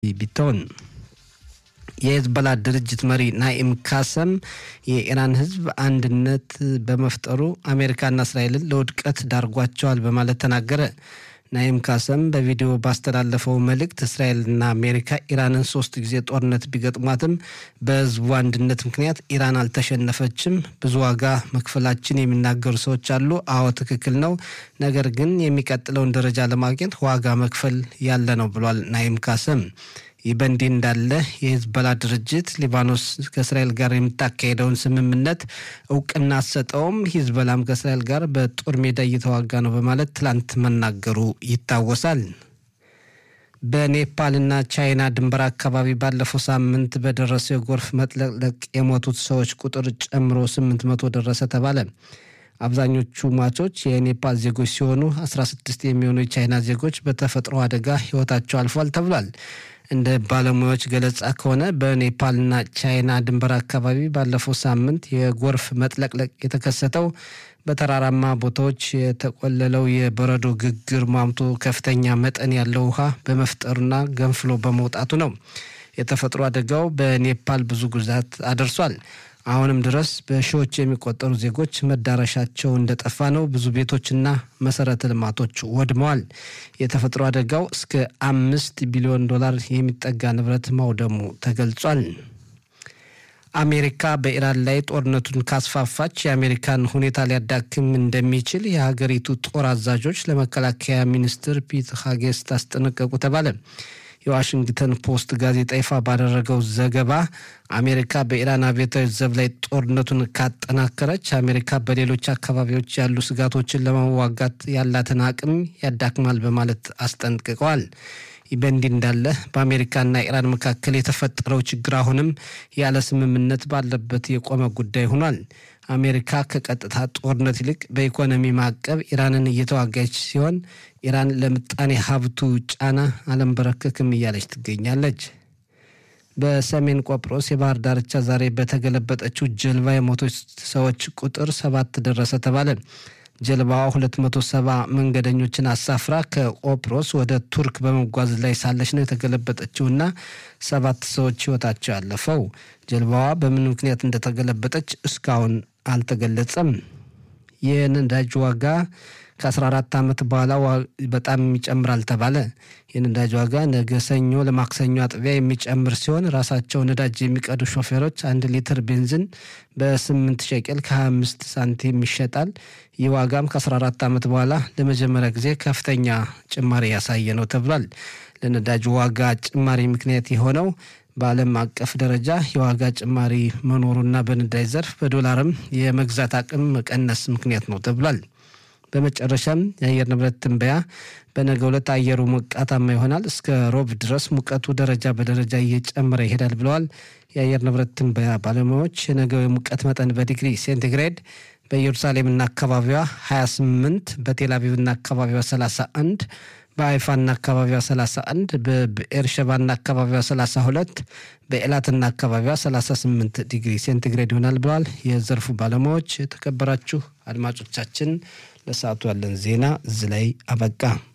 ቢቶን የሄዝቦላ ድርጅት መሪ ናኢም ካሰም የኢራን ሕዝብ አንድነት በመፍጠሩ አሜሪካና እስራኤልን ለውድቀት ዳርጓቸዋል በማለት ተናገረ። ናኢም ካሰም በቪዲዮ ባስተላለፈው መልእክት እስራኤልና አሜሪካ ኢራንን ሶስት ጊዜ ጦርነት ቢገጥሟትም በህዝቡ አንድነት ምክንያት ኢራን አልተሸነፈችም። ብዙ ዋጋ መክፈላችን የሚናገሩ ሰዎች አሉ። አዎ ትክክል ነው። ነገር ግን የሚቀጥለውን ደረጃ ለማግኘት ዋጋ መክፈል ያለ ነው ብሏል ናኢም ካሰም። ይህ በእንዲህ እንዳለ የሂዝቦላ ድርጅት ሊባኖስ ከእስራኤል ጋር የምታካሄደውን ስምምነት እውቅና አሰጠውም፣ ሂዝቦላም ከእስራኤል ጋር በጦር ሜዳ እየተዋጋ ነው በማለት ትላንት መናገሩ ይታወሳል። በኔፓልና ቻይና ድንበር አካባቢ ባለፈው ሳምንት በደረሰው የጎርፍ መጥለቅለቅ የሞቱት ሰዎች ቁጥር ጨምሮ ስምንት መቶ ደረሰ ተባለ። አብዛኞቹ ሟቾች የኔፓል ዜጎች ሲሆኑ 16 የሚሆኑ የቻይና ዜጎች በተፈጥሮ አደጋ ህይወታቸው አልፏል ተብሏል። እንደ ባለሙያዎች ገለጻ ከሆነ በኔፓልና ቻይና ድንበር አካባቢ ባለፈው ሳምንት የጎርፍ መጥለቅለቅ የተከሰተው በተራራማ ቦታዎች የተቆለለው የበረዶ ግግር ሟምቶ ከፍተኛ መጠን ያለው ውሃ በመፍጠሩና ገንፍሎ በመውጣቱ ነው። የተፈጥሮ አደጋው በኔፓል ብዙ ጉዳት አደርሷል። አሁንም ድረስ በሺዎች የሚቆጠሩ ዜጎች መዳረሻቸው እንደጠፋ ነው። ብዙ ቤቶችና መሰረተ ልማቶች ወድመዋል። የተፈጥሮ አደጋው እስከ አምስት ቢሊዮን ዶላር የሚጠጋ ንብረት ማውደሙ ተገልጿል። አሜሪካ በኢራን ላይ ጦርነቱን ካስፋፋች የአሜሪካን ሁኔታ ሊያዳክም እንደሚችል የሀገሪቱ ጦር አዛዦች ለመከላከያ ሚኒስትር ፒት ሀጌስት አስጠነቀቁ ተባለ። የዋሽንግተን ፖስት ጋዜጣ ይፋ ባደረገው ዘገባ አሜሪካ በኢራን አብዮታዊ ዘብ ላይ ጦርነቱን ካጠናከረች አሜሪካ በሌሎች አካባቢዎች ያሉ ስጋቶችን ለመዋጋት ያላትን አቅም ያዳክማል በማለት አስጠንቅቀዋል። ይህ በእንዲህ እንዳለ በአሜሪካና ኢራን መካከል የተፈጠረው ችግር አሁንም ያለ ስምምነት ባለበት የቆመ ጉዳይ ሆኗል። አሜሪካ ከቀጥታ ጦርነት ይልቅ በኢኮኖሚ ማዕቀብ ኢራንን እየተዋጋች ሲሆን ኢራን ለምጣኔ ሀብቱ ጫና አለንበረከክም እያለች ትገኛለች። በሰሜን ቆጵሮስ የባህር ዳርቻ ዛሬ በተገለበጠችው ጀልባ የሞቶች ሰዎች ቁጥር ሰባት ደረሰ ተባለ። ጀልባዋ 270 መንገደኞችን አሳፍራ ከቆጵሮስ ወደ ቱርክ በመጓዝ ላይ ሳለች ነው የተገለበጠችውና ሰባት ሰዎች ሕይወታቸው ያለፈው። ጀልባዋ በምን ምክንያት እንደተገለበጠች እስካሁን አልተገለጸም። የነዳጅ ዋጋ ከ14 ዓመት በኋላ በጣም ይጨምራል ተባለ። የነዳጅ ዋጋ ነገ ሰኞ ለማክሰኞ አጥቢያ የሚጨምር ሲሆን ራሳቸው ነዳጅ የሚቀዱ ሾፌሮች አንድ ሊትር ቤንዚን በ8 ሸቄል ከ25 ሳንቲም ይሸጣል። ይህ ዋጋም ከ14 ዓመት በኋላ ለመጀመሪያ ጊዜ ከፍተኛ ጭማሪ ያሳየ ነው ተብሏል። ለነዳጅ ዋጋ ጭማሪ ምክንያት የሆነው በዓለም አቀፍ ደረጃ የዋጋ ጭማሪ መኖሩና በነዳጅ ዘርፍ በዶላርም የመግዛት አቅም መቀነስ ምክንያት ነው ተብሏል። በመጨረሻም የአየር ንብረት ትንበያ በነገ ዕለት አየሩ ሞቃታማ ይሆናል። እስከ ሮብ ድረስ ሙቀቱ ደረጃ በደረጃ እየጨመረ ይሄዳል ብለዋል የአየር ንብረት ትንበያ ባለሙያዎች። የነገው የሙቀት መጠን በዲግሪ ሴንቲግሬድ በኢየሩሳሌምና አካባቢዋ 28፣ በቴልአቪቭና አካባቢዋ 31 በአይፋና አካባቢዋ 31 በብኤርሸባና አካባቢዋ 32 በኤላትና አካባቢዋ 38 ዲግሪ ሴንቲግሬድ ይሆናል ብለዋል የዘርፉ ባለሙያዎች። የተከበራችሁ አድማጮቻችን ለሰዓቱ ያለን ዜና እዚህ ላይ አበቃ።